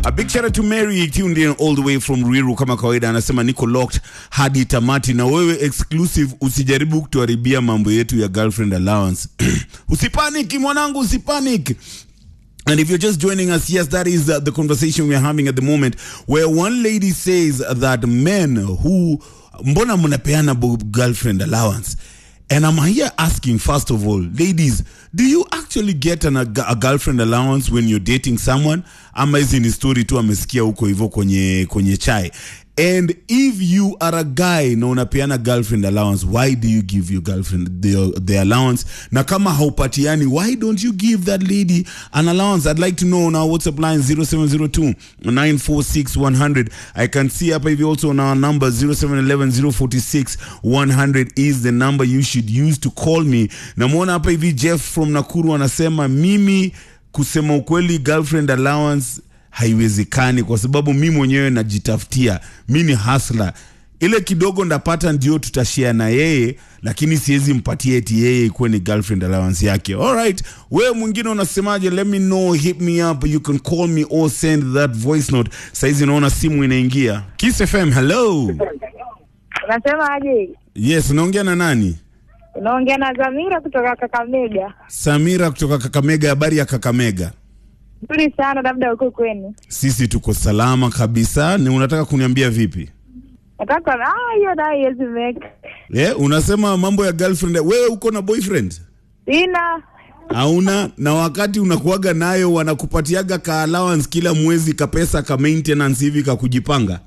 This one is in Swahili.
A big shout out to Mary tuned in all the way from Ruiru kama kawaida, anasema niko locked hadi tamati, na wewe exclusive, usijaribu kutuharibia mambo yetu ya girlfriend allowance. Usipanic mwanangu, usipanic. And if you're just joining us, yes, that is uh, the conversation we're having at the moment, where one lady says that men who mbona mnapeana bu- girlfriend allowance and i'm here asking first of all ladies do you actually get an, a, a girlfriend allowance when you're dating someone ama hizi ni story tu amesikia huko hivyo kwenye kwenye chai and if you are a guy na unapeana girlfriend allowance why do you give your girlfriend the, the allowance na kama haupatiani why don't you give that lady an allowance i'd like to know on our whatsapp line 0702 946 100 i can see hapa hivi also on our number 0711 046 100 is the number you should use to call me namwona hapa hivi jeff from nakuru anasema mimi kusema ukweli girlfriend allowance haiwezekani kwa sababu mi mwenyewe najitafutia mi ni hasla ile kidogo ndapata ndio tutashare na yeye lakini siwezi mpatia eti yeye ikuwe ni girlfriend allowance yake alright wewe mwingine unasemaje let me know hit me up you can call me or send that voice note saizi naona simu inaingia kiss fm hello Unasema aje? yes unaongea na nani Unaongea na Zamira kutoka Kakamega. samira kutoka kakamega habari ya kakamega Nzuri sana, labda huko kwenu. sisi tuko salama kabisa ni unataka kuniambia vipi Nataka ah, hiyo nayo haiwezi make. yeah, unasema mambo ya girlfriend wewe uko na boyfriend Sina hauna na wakati unakuaga nayo wanakupatiaga ka allowance kila mwezi kapesa ka maintenance hivi ka kujipanga